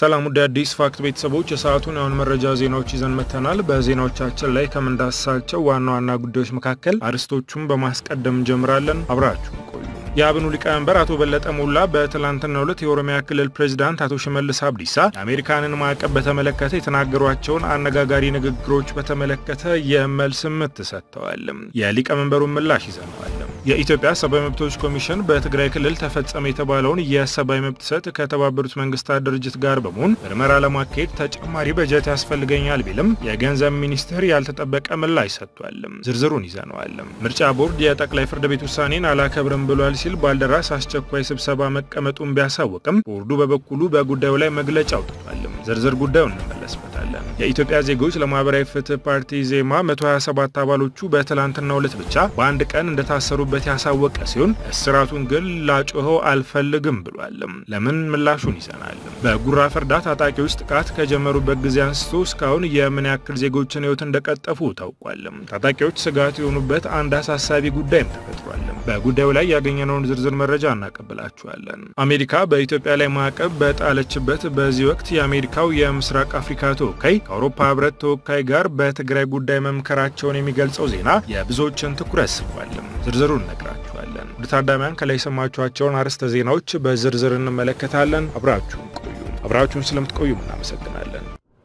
ሰላም ውድ አዲስ ፋክት ቤተሰቦች የሰዓቱን የአሁን መረጃ ዜናዎች ይዘን መጥተናል። በዜናዎቻችን ላይ ከምንዳስሳቸው ዋና ዋና ጉዳዮች መካከል አርዕስቶቹን በማስቀደም እንጀምራለን። አብራችሁ ቆዩ። የአብኑ ሊቀመንበር አቶ በለጠ ሞላ በትላንትናው ዕለት የኦሮሚያ ክልል ፕሬዚዳንት አቶ ሽመልስ አብዲሳ የአሜሪካንን ማዕቀብ በተመለከተ የተናገሯቸውን አነጋጋሪ ንግግሮች በተመለከተ የመልስ ምት ሰጥተዋል። የሊቀመንበሩን ምላሽ ይዘነዋል። የኢትዮጵያ ሰብአዊ መብቶች ኮሚሽን በትግራይ ክልል ተፈጸመ የተባለውን የሰብአዊ መብት ጥሰት ከተባበሩት መንግስታት ድርጅት ጋር በመሆን ምርመራ ለማካሄድ ተጨማሪ በጀት ያስፈልገኛል ቢልም የገንዘብ ሚኒስቴር ያልተጠበቀ ምላሽ ሰጥቷል። ዝርዝሩን ይዘነዋል። ምርጫ ቦርድ የጠቅላይ ፍርድ ቤት ውሳኔን አላከብርም ብሏል ሲል ባልደራስ አስቸኳይ ስብሰባ መቀመጡን ቢያሳውቅም ቦርዱ በበኩሉ በጉዳዩ ላይ መግለጫ አውጥቷል። ዝርዝር ጉዳዩን እንመለስበታለን። የኢትዮጵያ ዜጎች ለማህበራዊ ፍትህ ፓርቲ ዜማ 127 አባሎቹ በትላንትናው ዕለት ብቻ በአንድ ቀን እንደታሰሩበት ያሳወቀ ሲሆን እስራቱን ግን ላጮኸው አልፈልግም ብሏል። ለምን ምላሹን ይዘናል። በጉራ ፈርዳ ታጣቂዎች ጥቃት ከጀመሩበት ጊዜ አንስቶ እስካሁን የምን ያክል ዜጎችን ህይወት እንደቀጠፉ ታውቋል። ታጣቂዎች ስጋት የሆኑበት አንድ አሳሳቢ ጉዳይም ተፈጥሯል። በጉዳዩ ላይ ያገኘነውን ዝርዝር መረጃ እናቀብላችኋለን። አሜሪካ በኢትዮጵያ ላይ ማዕቀብ በጣለችበት በዚህ ወቅት የአሜሪካው የምስራቅ አፍሪካ ተወካይ ከአውሮፓ ህብረት ተወካይ ጋር በትግራይ ጉዳይ መምከራቸውን የሚገልጸው ዜና የብዙዎችን ትኩረት ስቧል። ዝርዝሩን እነግራችኋለን። ወደ ታዳሚያን ከላይ የሰማችኋቸውን አርዕስተ ዜናዎች በዝርዝር እንመለከታለን። አብራችሁን ቆዩ። አብራችሁን ስለምትቆዩ እናመሰግናለን።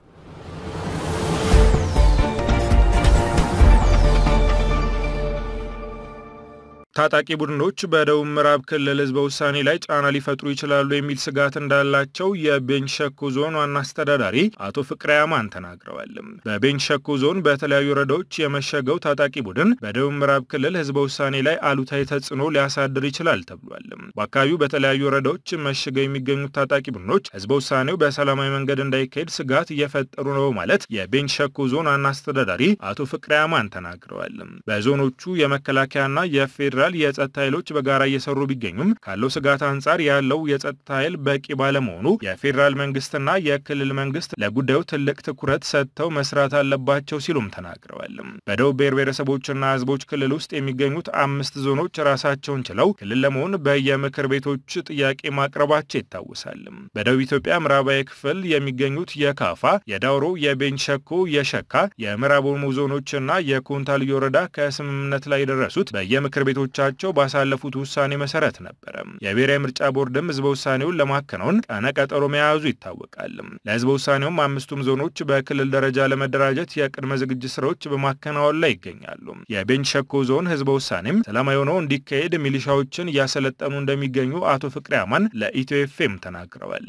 ታጣቂ ቡድኖች በደቡብ ምዕራብ ክልል ህዝበ ውሳኔ ላይ ጫና ሊፈጥሩ ይችላሉ የሚል ስጋት እንዳላቸው የቤንች ሸኮ ዞን ዋና አስተዳዳሪ አቶ ፍቅሬ አማን ተናግረዋል። በቤንች ሸኮ ዞን በተለያዩ ወረዳዎች የመሸገው ታጣቂ ቡድን በደቡብ ምዕራብ ክልል ህዝበ ውሳኔ ላይ አሉታዊ ተጽዕኖ ሊያሳድር ይችላል ተብሏል። በአካባቢው በተለያዩ ወረዳዎች መሽገው የሚገኙት ታጣቂ ቡድኖች ህዝበ ውሳኔው በሰላማዊ መንገድ እንዳይካሄድ ስጋት እየፈጠሩ ነው ማለት የቤንች ሸኮ ዞን ዋና አስተዳዳሪ አቶ ፍቅሬ አማን ተናግረዋል። በዞኖቹ የመከላከያና የፌዴራል የጸጥታ ኃይሎች በጋራ እየሰሩ ቢገኙም ካለው ስጋት አንጻር ያለው የጸጥታ ኃይል በቂ ባለመሆኑ የፌዴራል መንግስትና የክልል መንግስት ለጉዳዩ ትልቅ ትኩረት ሰጥተው መስራት አለባቸው ሲሉም ተናግረዋል። በደቡብ ብሔር ብሔረሰቦችና ህዝቦች ክልል ውስጥ የሚገኙት አምስት ዞኖች ራሳቸውን ችለው ክልል ለመሆን በየምክር ቤቶች ጥያቄ ማቅረባቸው ይታወሳል። በደቡብ ኢትዮጵያ ምዕራባዊ ክፍል የሚገኙት የካፋ፣ የዳውሮ፣ የቤንች ሸኮ፣ የሸካ፣ የምዕራብ ኦሞ ዞኖችና የኮንታ ልዩ ወረዳ ከስምምነት ላይ የደረሱት በየምክር ቤቶች ቻቸው ባሳለፉት ውሳኔ መሰረት ነበረ። የብሔራዊ ምርጫ ቦርድም ህዝበ ውሳኔውን ለማከናወን ቀነ ቀጠሮ መያዙ ይታወቃል። ለህዝበ ውሳኔውም አምስቱም ዞኖች በክልል ደረጃ ለመደራጀት የቅድመ ዝግጅት ስራዎች በማከናወን ላይ ይገኛሉ። የቤንች ሸኮ ዞን ህዝበ ውሳኔም ሰላማዊ ሆኖ እንዲካሄድ ሚሊሻዎችን እያሰለጠኑ እንደሚገኙ አቶ ፍቅሬ አማን ለኢትዮ ኤፍኤም ተናግረዋል።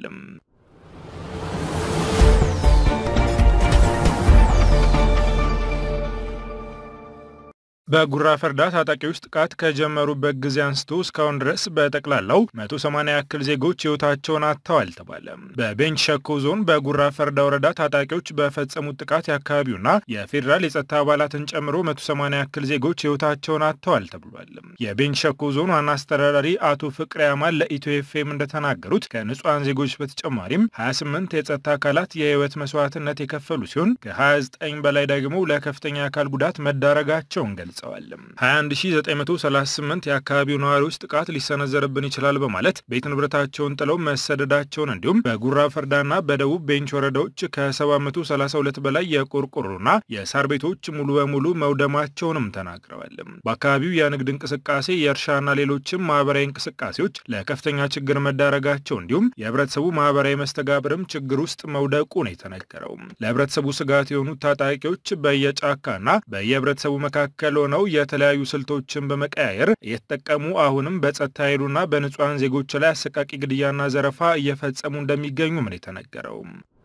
በጉራ ፈርዳ ታጣቂዎች ጥቃት ከጀመሩበት ጊዜ አንስቶ እስካሁን ድረስ በጠቅላላው 180 ያክል ዜጎች ህይወታቸውን አጥተዋል ተባለ። በቤንች ሸኮ ዞን በጉራ ፈርዳ ወረዳ ታጣቂዎች በፈጸሙት ጥቃት የአካባቢውና የፌዴራል የጸጥታ አባላትን ጨምሮ 180 ያክል ዜጎች ህይወታቸውን አጥተዋል ተብሏል። የቤንች ሸኮ ዞን ዋና አስተዳዳሪ አቶ ፍቅሬ አማን ለኢትዮ ኤፍኤም እንደተናገሩት ከንጹሐን ዜጎች በተጨማሪም 28 የጸጥታ አካላት የህይወት መስዋዕትነት የከፈሉ ሲሆን ከ29 በላይ ደግሞ ለከፍተኛ አካል ጉዳት መዳረጋቸውን ገልጸዋል ገልጸዋል። 21938 የአካባቢው ነዋሪዎች ጥቃት ሊሰነዘርብን ይችላል በማለት ቤት ንብረታቸውን ጥለው መሰደዳቸውን እንዲሁም በጉራ ፈርዳና በደቡብ ቤንች ወረዳዎች ከ732 በላይ የቆርቆሮና የሳር ቤቶች ሙሉ በሙሉ መውደማቸውንም ተናግረዋል። በአካባቢው የንግድ እንቅስቃሴ፣ የእርሻና ሌሎችም ማህበራዊ እንቅስቃሴዎች ለከፍተኛ ችግር መዳረጋቸው እንዲሁም የህብረተሰቡ ማህበራዊ መስተጋብርም ችግር ውስጥ መውደቁ ነው የተነገረው። ለህብረተሰቡ ስጋት የሆኑት ታጣቂዎች በየጫካና በየህብረተሰቡ መካከል ነው የተለያዩ ስልቶችን በመቀያየር እየተጠቀሙ አሁንም በጸጥታ ኃይሉና በንጹሐን ዜጎች ላይ አሰቃቂ ግድያና ዘረፋ እየፈጸሙ እንደሚገኙ ምን የተነገረው።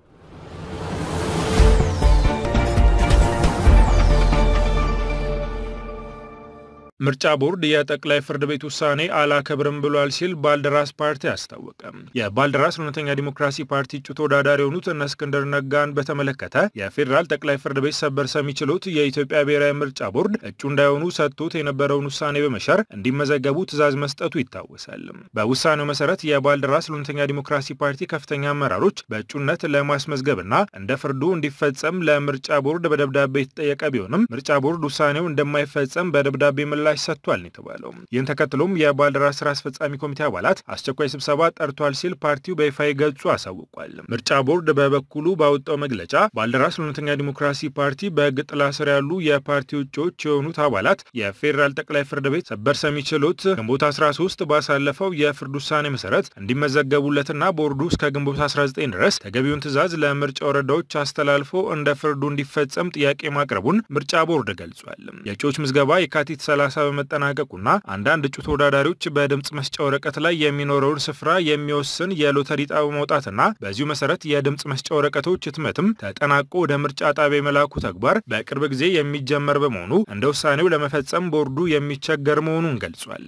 ምርጫ ቦርድ የጠቅላይ ፍርድ ቤት ውሳኔ አላከብርም ብሏል ሲል ባልደራስ ፓርቲ አስታወቀ። የባልደራስ እውነተኛ ዲሞክራሲ ፓርቲ እጩ ተወዳዳሪ የሆኑት እነ እስክንድር ነጋን በተመለከተ የፌዴራል ጠቅላይ ፍርድ ቤት ሰበር ሰሚ ችሎት የኢትዮጵያ ብሔራዊ ምርጫ ቦርድ እጩ እንዳይሆኑ ሰጥቶት የነበረውን ውሳኔ በመሻር እንዲመዘገቡ ትዕዛዝ መስጠቱ ይታወሳል። በውሳኔው መሰረት የባልደራስ እውነተኛ ዲሞክራሲ ፓርቲ ከፍተኛ አመራሮች በእጩነት ለማስመዝገብና እንደ ፍርዱ እንዲፈጸም ለምርጫ ቦርድ በደብዳቤ የተጠየቀ ቢሆንም ምርጫ ቦርድ ውሳኔው እንደማይፈጸም በደብዳቤ ምላሽ ምላሽ ሰጥቷል ነው የተባለው። ይህን ተከትሎም የባልደራስ ስራ አስፈጻሚ ኮሚቴ አባላት አስቸኳይ ስብሰባ ጠርቷል ሲል ፓርቲው በይፋዊ ገጹ አሳውቋል። ምርጫ ቦርድ በበኩሉ ባወጣው መግለጫ ባልደራስ ለእውነተኛ ዲሞክራሲ ፓርቲ በሕግ ጥላ ስር ያሉ የፓርቲ እጩዎች የሆኑት አባላት የፌዴራል ጠቅላይ ፍርድ ቤት ሰበር ሰሚ ችሎት ግንቦት 13 ባሳለፈው የፍርድ ውሳኔ መሰረት እንዲመዘገቡለትና ቦርዱ እስከ ግንቦት 19 ድረስ ተገቢውን ትዕዛዝ ለምርጫ ወረዳዎች አስተላልፎ እንደ ፍርዱ እንዲፈጸም ጥያቄ ማቅረቡን ምርጫ ቦርድ ገልጿል። የእጩዎች ምዝገባ የካቲት 30 በመጠናቀቁና አንዳንድ እጩ ተወዳዳሪዎች በድምፅ መስጫ ወረቀት ላይ የሚኖረውን ስፍራ የሚወስን የሎተሪ ዕጣ በመውጣትና በዚሁ መሰረት የድምፅ መስጫ ወረቀቶች ህትመትም ተጠናቆ ወደ ምርጫ ጣቢያ የመላኩ ተግባር በቅርብ ጊዜ የሚጀመር በመሆኑ እንደ ውሳኔው ለመፈጸም ቦርዱ የሚቸገር መሆኑን ገልጿል።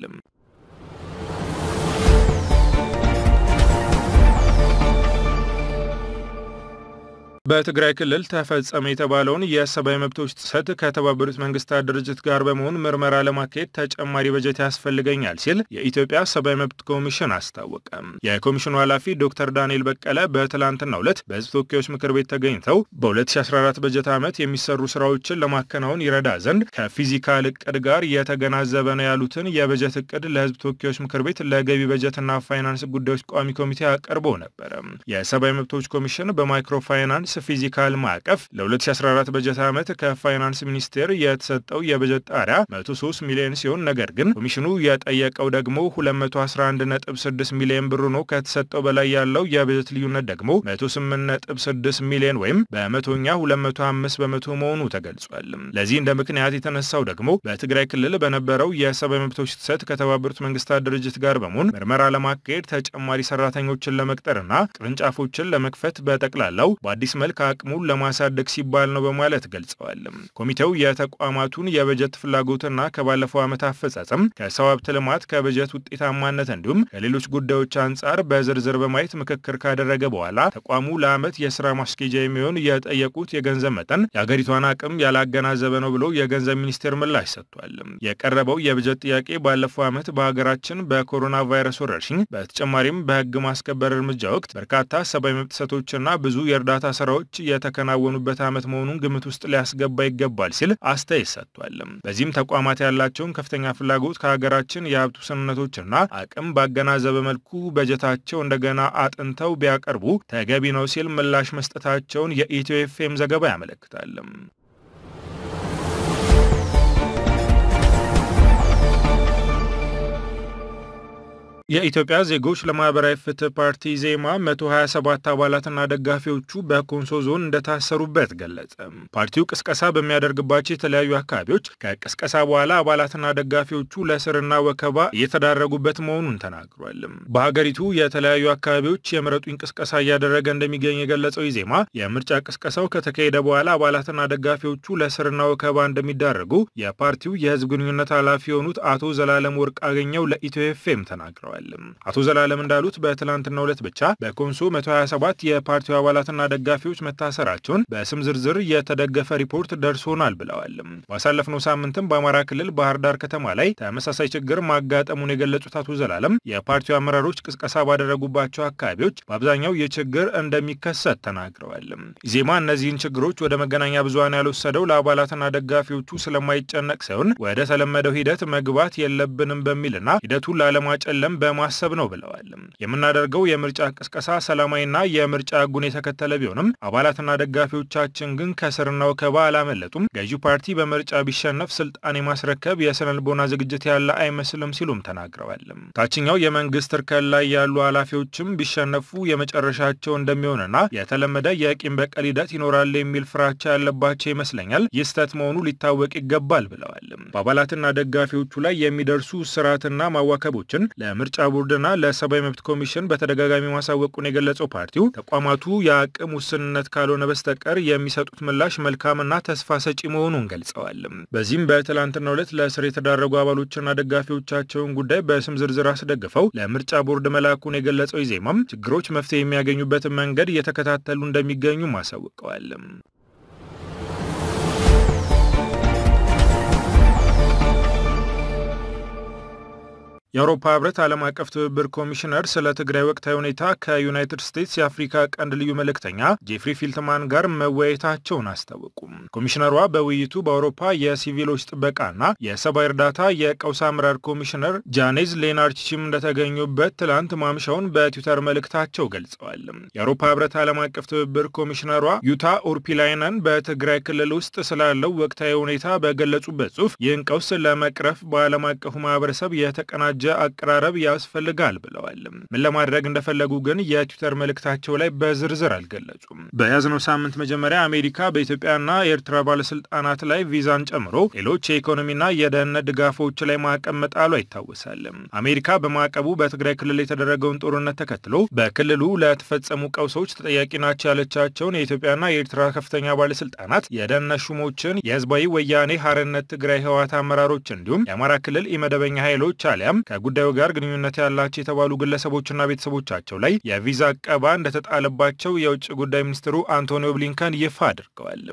በትግራይ ክልል ተፈጸመ የተባለውን የሰብአዊ መብቶች ጥሰት ከተባበሩት መንግስታት ድርጅት ጋር በመሆን ምርመራ ለማካሄድ ተጨማሪ በጀት ያስፈልገኛል ሲል የኢትዮጵያ ሰብአዊ መብት ኮሚሽን አስታወቀ። የኮሚሽኑ ኃላፊ ዶክተር ዳንኤል በቀለ በትላንትናው ዕለት በህዝብ ተወካዮች ምክር ቤት ተገኝተው በ2014 በጀት ዓመት የሚሰሩ ስራዎችን ለማከናወን ይረዳ ዘንድ ከፊዚካል እቅድ ጋር የተገናዘበ ነው ያሉትን የበጀት እቅድ ለህዝብ ተወካዮች ምክር ቤት ለገቢ በጀትና ፋይናንስ ጉዳዮች ቋሚ ኮሚቴ አቅርቦ ነበረ። የሰብአዊ መብቶች ኮሚሽን በማይክሮ ፋይናንስ ፊዚካል ማዕቀፍ ለ2014 በጀት ዓመት ከፋይናንስ ሚኒስቴር የተሰጠው የበጀት ጣሪያ 103 ሚሊዮን ሲሆን ነገር ግን ኮሚሽኑ የጠየቀው ደግሞ 211.6 ሚሊዮን ብር ነው። ከተሰጠው በላይ ያለው የበጀት ልዩነት ደግሞ 108.6 ሚሊዮን ወይም በመቶኛ 205 በመቶ መሆኑ ተገልጿል። ለዚህ እንደ ምክንያት የተነሳው ደግሞ በትግራይ ክልል በነበረው የሰብአዊ መብቶች ጥሰት ከተባበሩት መንግስታት ድርጅት ጋር በመሆን ምርመራ ለማካሄድ ተጨማሪ ሰራተኞችን ለመቅጠርና ቅርንጫፎችን ለመክፈት በጠቅላላው በአዲስ መልክ አቅሙን ለማሳደግ ሲባል ነው በማለት ገልጸዋል። ኮሚቴው የተቋማቱን የበጀት ፍላጎትና ከባለፈው ዓመት አፈጻጸም ከሰው ሀብት ልማት፣ ከበጀት ውጤታማነት እንዲሁም ከሌሎች ጉዳዮች አንጻር በዝርዝር በማየት ምክክር ካደረገ በኋላ ተቋሙ ለዓመት የስራ ማስኬጃ የሚሆን የጠየቁት የገንዘብ መጠን የአገሪቷን አቅም ያላገናዘበ ነው ብሎ የገንዘብ ሚኒስቴር ምላሽ ሰጥቷል። የቀረበው የበጀት ጥያቄ ባለፈው ዓመት በሀገራችን በኮሮና ቫይረስ ወረርሽኝ በተጨማሪም በህግ ማስከበር እርምጃ ወቅት በርካታ ሰብአዊ መብት ጥሰቶችና ብዙ የእርዳታ ስራዎች የተከናወኑበት ዓመት መሆኑን ግምት ውስጥ ሊያስገባ ይገባል ሲል አስተያየት ሰጥቷል። በዚህም ተቋማት ያላቸውን ከፍተኛ ፍላጎት ከሀገራችን የሀብት ውስንነቶችና አቅም ባገናዘበ መልኩ በጀታቸው እንደገና አጥንተው ቢያቀርቡ ተገቢ ነው ሲል ምላሽ መስጠታቸውን የኢትዮ ኤፍኤም ዘገባ ያመለክታል። የኢትዮጵያ ዜጎች ለማህበራዊ ፍትህ ፓርቲ ዜማ 127 አባላትና ደጋፊዎቹ በኮንሶ ዞን እንደታሰሩበት ገለጸ። ፓርቲው ቅስቀሳ በሚያደርግባቸው የተለያዩ አካባቢዎች ከቅስቀሳ በኋላ አባላትና ደጋፊዎቹ ለእስርና ወከባ እየተዳረጉበት መሆኑን ተናግሯል። በሀገሪቱ የተለያዩ አካባቢዎች የምረጡኝ ቅስቀሳ እያደረገ እንደሚገኝ የገለጸው ዜማ የምርጫ ቅስቀሳው ከተካሄደ በኋላ አባላትና ደጋፊዎቹ ለእስርና ወከባ እንደሚዳረጉ የፓርቲው የህዝብ ግንኙነት ኃላፊ የሆኑት አቶ ዘላለም ወርቅ አገኘው ለኢትዮ ኤፍኤም ተናግረዋል። አቶ ዘላለም እንዳሉት በትላንትናው ዕለት ብቻ በኮንሶ 127 የፓርቲው አባላትና ደጋፊዎች መታሰራቸውን በስም ዝርዝር የተደገፈ ሪፖርት ደርሶናል ብለዋል። ባሳለፍነው ሳምንትም በአማራ ክልል ባህር ዳር ከተማ ላይ ተመሳሳይ ችግር ማጋጠሙን የገለጹት አቶ ዘላለም የፓርቲው አመራሮች ቅስቀሳ ባደረጉባቸው አካባቢዎች በአብዛኛው ይህ ችግር እንደሚከሰት ተናግረዋል። ኢዜማ እነዚህን ችግሮች ወደ መገናኛ ብዙኃን ያልወሰደው ለአባላትና ደጋፊዎቹ ስለማይጨነቅ ሳይሆን ወደ ተለመደው ሂደት መግባት የለብንም በሚልና ሂደቱን ላለማጨለም በማሰብ ነው ብለዋል። የምናደርገው የምርጫ ቅስቀሳ ሰላማዊና የምርጫ ሕጉን የተከተለ ቢሆንም አባላትና ደጋፊዎቻችን ግን ከስርና ወከባ አላመለጡም። ገዢው ፓርቲ በምርጫ ቢሸነፍ ስልጣን የማስረከብ የስነ ልቦና ዝግጅት ያለ አይመስልም ሲሉም ተናግረዋል። ታችኛው የመንግስት እርከን ላይ ያሉ ኃላፊዎችም ቢሸነፉ የመጨረሻቸው እንደሚሆንና የተለመደ የቂም በቀል ሂደት ይኖራል የሚል ፍራቻ ያለባቸው ይመስለኛል። ይህ ስህተት መሆኑ ሊታወቅ ይገባል ብለዋል። በአባላትና ደጋፊዎቹ ላይ የሚደርሱ ስርዓትና ማዋከቦችን ለምርጫ ቦርድና ለሰብአዊ መብት ኮሚሽን በተደጋጋሚ ማሳወቁን የገለጸው ፓርቲው ተቋማቱ የአቅም ውስንነት ካልሆነ በስተቀር የሚሰጡት ምላሽ መልካምና ተስፋ ሰጪ መሆኑን ገልጸዋል። በዚህም በትላንትናው ዕለት ለእስር የተዳረጉ አባሎችና ደጋፊዎቻቸውን ጉዳይ በስም ዝርዝር አስደግፈው ለምርጫ ቦርድ መላኩን የገለጸው ኢዜማም ችግሮች መፍትሄ የሚያገኙበትን መንገድ እየተከታተሉ እንደሚገኙም አሳውቀዋል። የአውሮፓ ህብረት ዓለም አቀፍ ትብብር ኮሚሽነር ስለ ትግራይ ወቅታዊ ሁኔታ ከዩናይትድ ስቴትስ የአፍሪካ ቀንድ ልዩ መልእክተኛ ጄፍሪ ፊልትማን ጋር መወያየታቸውን አስታወቁም። ኮሚሽነሯ በውይይቱ በአውሮፓ የሲቪሎች ጥበቃና የሰብአዊ እርዳታ የቀውስ አመራር ኮሚሽነር ጃኔዝ ሌናርችም እንደተገኙበት ትላንት ማምሻውን በትዊተር መልእክታቸው ገልጸዋል። የአውሮፓ ህብረት ዓለም አቀፍ ትብብር ኮሚሽነሯ ዩታ ኡርፒላይነን በትግራይ ክልል ውስጥ ስላለው ወቅታዊ ሁኔታ በገለጹበት ጽሁፍ ይህን ቀውስ ለመቅረፍ በዓለም አቀፉ ማህበረሰብ የተቀናጀ አቀራረብ ያስፈልጋል ብለዋል። ምን ለማድረግ እንደፈለጉ ግን የትዊተር መልእክታቸው ላይ በዝርዝር አልገለጹም። በያዝነው ሳምንት መጀመሪያ አሜሪካ በኢትዮጵያና የኤርትራ ባለስልጣናት ላይ ቪዛን ጨምሮ ሌሎች የኢኮኖሚና የደህንነት ድጋፎች ላይ ማዕቀብ መጣሏ ይታወሳል። አሜሪካ በማዕቀቡ በትግራይ ክልል የተደረገውን ጦርነት ተከትሎ በክልሉ ለተፈጸሙ ቀውሶች ተጠያቂ ናቸው ያለቻቸውን የኢትዮጵያና የኤርትራ ከፍተኛ ባለስልጣናት፣ የደህንነት ሹሞችን፣ የህዝባዊ ወያኔ ሀርነት ትግራይ ህወሓት አመራሮች እንዲሁም የአማራ ክልል ኢመደበኛ ኃይሎች አሊያም ከጉዳዩ ጋር ግንኙነት ያላቸው የተባሉ ግለሰቦችና ቤተሰቦቻቸው ላይ የቪዛ አቀባ እንደተጣለባቸው የውጭ ጉዳይ ሚኒስትሩ አንቶኒዮ ብሊንከን ይፋ አድርገዋል።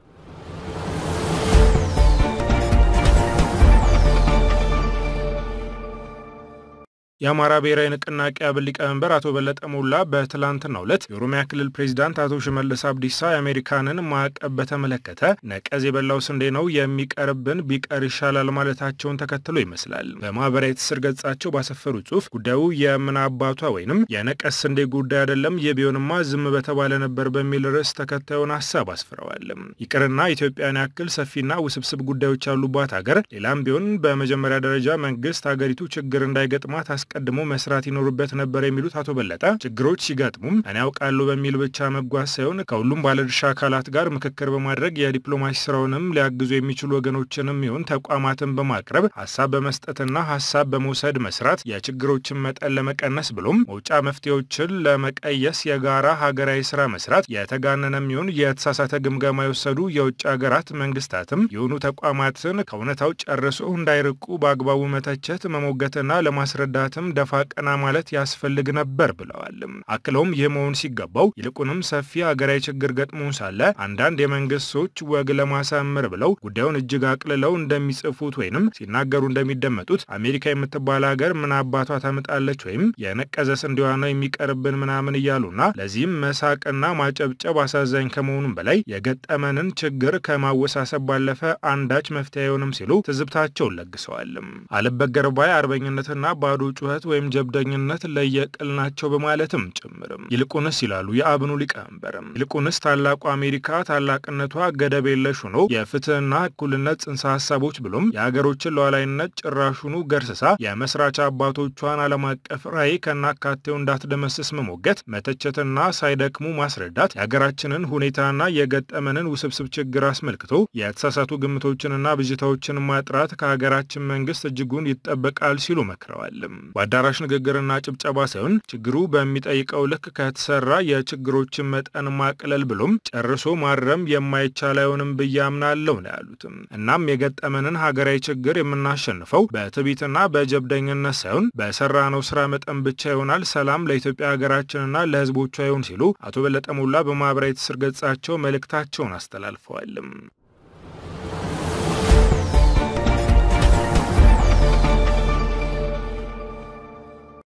የአማራ ብሔራዊ ንቅናቄ አብን ሊቀመንበር አቶ በለጠ ሞላ በትላንትናው ዕለት የኦሮሚያ ክልል ፕሬዚዳንት አቶ ሽመልስ አብዲሳ የአሜሪካንን ማዕቀብ በተመለከተ ነቀዝ የበላው ስንዴ ነው የሚቀርብን ቢቀር ይሻላል ማለታቸውን ተከትሎ ይመስላል በማህበራዊ ትስስር ገጻቸው ባሰፈሩ ጽሁፍ ጉዳዩ የምን አባቷ ወይንም የነቀዝ ስንዴ ጉዳይ አይደለም፣ የቢሆንማ ዝም በተባለ ነበር በሚል ርዕስ ተከታዩን ሀሳብ አስፍረዋል። ይቅርና ኢትዮጵያን ያክል ሰፊና ውስብስብ ጉዳዮች ያሉባት ሀገር ሌላም ቢሆን በመጀመሪያ ደረጃ መንግስት ሀገሪቱ ችግር እንዳይገጥማት አስቀድሞ መስራት ይኖርበት ነበር የሚሉት አቶ በለጠ ችግሮች ሲገጥሙም እኔ ያውቃለሁ በሚል ብቻ መጓዝ ሳይሆን ከሁሉም ባለድርሻ አካላት ጋር ምክክር በማድረግ የዲፕሎማሲ ስራውንም ሊያግዙ የሚችሉ ወገኖችንም ይሁን ተቋማትን በማቅረብ ሀሳብ በመስጠትና ሀሳብ በመውሰድ መስራት የችግሮችን መጠን ለመቀነስ ብሎም መውጫ መፍትሄዎችን ለመቀየስ የጋራ ሀገራዊ ስራ መስራት የተጋነነም ይሁን የተሳሳተ ግምገማ የወሰዱ የውጭ ሀገራት መንግስታትም የሆኑ ተቋማትን ከእውነታው ጨርሶ እንዳይርቁ በአግባቡ መተቸት መሞገትና ለማስረዳት ደፋ ቀና ማለት ያስፈልግ ነበር ብለዋል። አክለውም ይህ መሆን ሲገባው ይልቁንም ሰፊ ሀገራዊ ችግር ገጥሞን ሳለ አንዳንድ የመንግስት ሰዎች ወግ ለማሳመር ብለው ጉዳዩን እጅግ አቅልለው እንደሚጽፉት ወይንም ሲናገሩ እንደሚደመጡት አሜሪካ የምትባል ሀገር ምን አባቷ ታምጣለች ወይም የነቀዘ ስንዴዋ ነው የሚቀርብን ምናምን እያሉና ለዚህም መሳቅና ማጨብጨብ አሳዛኝ ከመሆኑም በላይ የገጠመንን ችግር ከማወሳሰብ ባለፈ አንዳች መፍትሄ አይሆንም ሲሉ ትዝብታቸውን ለግሰዋል። አልበገር ባይ አርበኝነትና ባዶ ጩኸት ወይም ጀብደኝነት ለየቅል ናቸው በማለትም ጭምርም ይልቁንስ ይላሉ የአብኑ ሊቀመንበርም ይልቁንስ ታላቁ አሜሪካ ታላቅነቷ ገደብ የለሽ ሆኖ የፍትህና እኩልነት ጽንሰ ሀሳቦች ብሎም የሀገሮችን ሉዓላዊነት ጭራሹኑ ገርስሳ የመስራች አባቶቿን ዓለም አቀፍ ራዕይ ከናካቴው እንዳትደመስስ መሞገት፣ መተቸትና ሳይደክሙ ማስረዳት የሀገራችንን ሁኔታና የገጠመንን ውስብስብ ችግር አስመልክቶ የተሳሳቱ ግምቶችንና ብዥታዎችን ማጥራት ከሀገራችን መንግስት እጅጉን ይጠበቃል ሲሉ መክረዋል። በአዳራሽ ንግግርና ጭብጨባ ሳይሆን ችግሩ በሚጠይቀው ልክ ከተሰራ የችግሮችን መጠን ማቅለል ብሎም ጨርሶ ማረም የማይቻል አይሆንም ብዬ አምናለሁ ነው ያሉትም። እናም የገጠመንን ሀገራዊ ችግር የምናሸንፈው በትዕቢትና በጀብደኝነት ሳይሆን በሰራነው ስራ መጠን ብቻ ይሆናል። ሰላም ለኢትዮጵያ ሀገራችንና ለሕዝቦቿ ይሁን ሲሉ አቶ በለጠ ሞላ በማህበራዊ ትስስር ገጻቸው መልእክታቸውን አስተላልፈዋል።